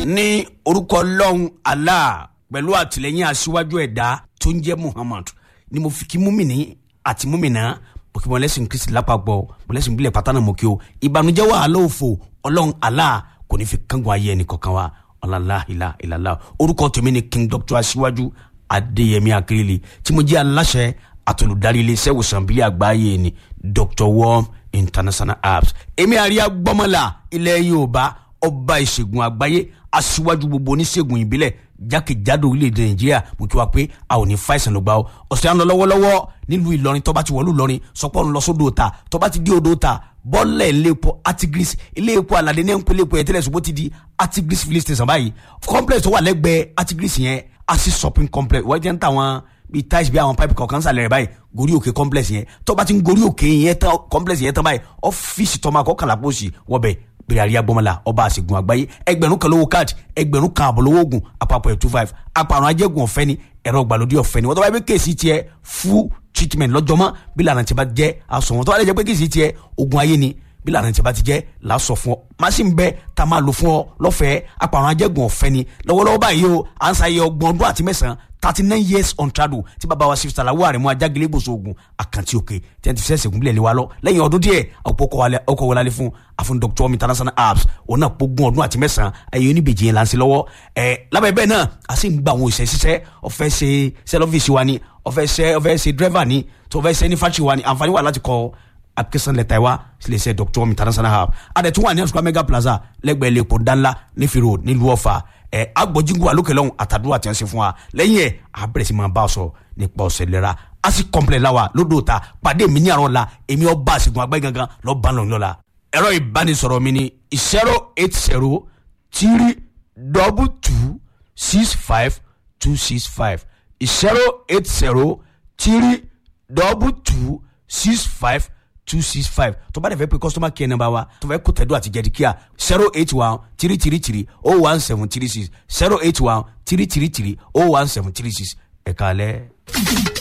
ní orúkọ ọlọ́run allah pẹ̀lú àtìlẹ́yìn aṣíwájú ẹ̀dá tó ń jẹ́ muhammad ni mo fi kí múmìnì àti múmìnà mo kí mọ̀lẹ́sìn kristi lápapọ̀ mọ̀lẹ́sìn bílẹ̀ pátánà mo kí o ìbànújẹ́ wàhálà òfò ọlọ́run allah kò ní fi kángun ayé ẹnì kankan wa ọ̀làlá ìlà ìlàlá orúkọ tèmi ni king doctor aṣíwájú adéyẹmí akérèlé tí mo jẹ́ aláṣẹ àtolùdarí iléeṣẹ́ ìwòsàn bílẹ̀ àgbáyé ni dr worm international apps èmi àríyá gbọ́mọlá ilẹ̀ yorùbá ọba ìṣègùn àgbáyé aṣíwájú gbogbo oníṣègùn ìbílẹ̀ jákèjádò orílẹ̀-èdè nàìjíríà mo kí wa pé a ò ní fàìsàn ló gbà ó ọ̀sẹ̀ à ń lọ lọ́wọ́lọ́wọ́ nílùú ìlọrin tọ́ba ti wọ̀lú ìlọrin sọpọ́ ń lọ sódò ta tọ́ba ti dé odò ta bọ́ọ̀lẹ̀ iléepo artigris iléepo aládé ní ẹ̀ńpẹ́ iléepo ẹ̀tẹ́lẹ̀ ṣùgbọ́n ti di artigris filling station báyìí complex tó wà lẹ́gbẹ̀ẹ́ artigris yẹn asi shopping complex wọ́n jẹ́ ń ta wọn bíi tiles bíi àwọn pipe kọ̀ọ̀kan sàlẹ̀ rẹ̀ báyìí gorí òkè complex yẹn tọ́ba ti ń gorí òkè yẹn tán complex yẹn tán báyìí ọ́fíìsì tọ́ma kọ́kànlá pósì wọ́bẹ̀ bẹ̀rẹ̀ àríyá gbọ́mọlá ọba àṣegun àgbáyé ẹgbẹ̀rún kan lówó káàdì ẹgbẹ̀rún kan àbọ̀ lówó oògùn àpapọ̀ ẹ̀ two five àpàrọ̀ ajẹ́gun ọ̀fẹ́ ni ẹ̀rọ ìgbàlódé ọ̀fẹ́ ni wọ́n tó bá yẹ pé kéèsì tiẹ̀ full treatment lọ́jọ́mọ́ bí lànà tí bá jẹ́ aṣọ wọn tó bá yẹ pé kéèsì tiẹ̀ ogun ayé ni bí lànà tí bá ti jẹ́ làásọ fún ọ machine bẹ tá a máa lò fún ọ lọ́fẹ̀ẹ́ àpàrọ̀ ajẹ́gun ọ̀fẹ́ ni lọ́wọ́lọ́wọ́ báyìí o à ń sáyé ọgbọ̀n ọdún àti mẹ́sàn-án thirty nine years on trado tí bàbá wa sifisa la wàrẹ̀ mu ajágilé gbòòso ogun àkàntì òkè tí wọ́n ti fẹ́ sẹ̀gùn bílẹ̀ lé wa lọ lẹ́yìn ọdún díẹ̀ ọ̀pọ̀ ọkọ̀ wọlé fún àfún dr omi international apps òun náà pógun ọdún àti mẹ́sàn-án ẹ̀yìn oníbejì yẹn lansi lọ́wọ́ ẹ̀ lábẹ́ bẹ́ẹ̀ náà a sì ń gba àwọn òṣìṣẹ́ ṣiṣẹ́ ọ̀fẹ́ ṣe sẹ́lọ́fíìsì wa ni ọ̀fẹ́ ṣe ọ̀fẹ́ ṣe dírẹ́fà ni tó ọ̀fẹ́ ṣe ní fáṣì wa ni àǹfààní wà láti kọ́ application letter wa sílẹ̀ ṣe dr omi international app adẹ̀tún wà ní àsùkò mega plaza lẹ́gbẹ̀ẹ́ lẹ́kọ̀ọ́ dánlá nífìrò nílùú ọ̀fà ẹ agbọjíngu alókè lọhùn àtàdúrà tí wọn ṣe fún wa lẹ́yìn ẹ abẹrẹ sí máa bá a sọ nípa ọsẹ lera a sì kọmplẹ la wa lódò ta pàdé mi ní àrọ la èmi ọba àṣegun àgbáyé gangan lọ bá lọ lọla. ẹ̀rọ ìbánisọ̀rọ̀ mi ni zero eight zero three double two six five two six five zero eight zero three double two six five two six five tó bá dẹ̀ fẹ́ pé customer care number wa tó fẹ́ kó tẹ̀dọ́ àti jẹ̀díkíà zero eight one three three three oh one seven three six zero eight one three three three oh one seven three six ẹ̀ka alẹ́.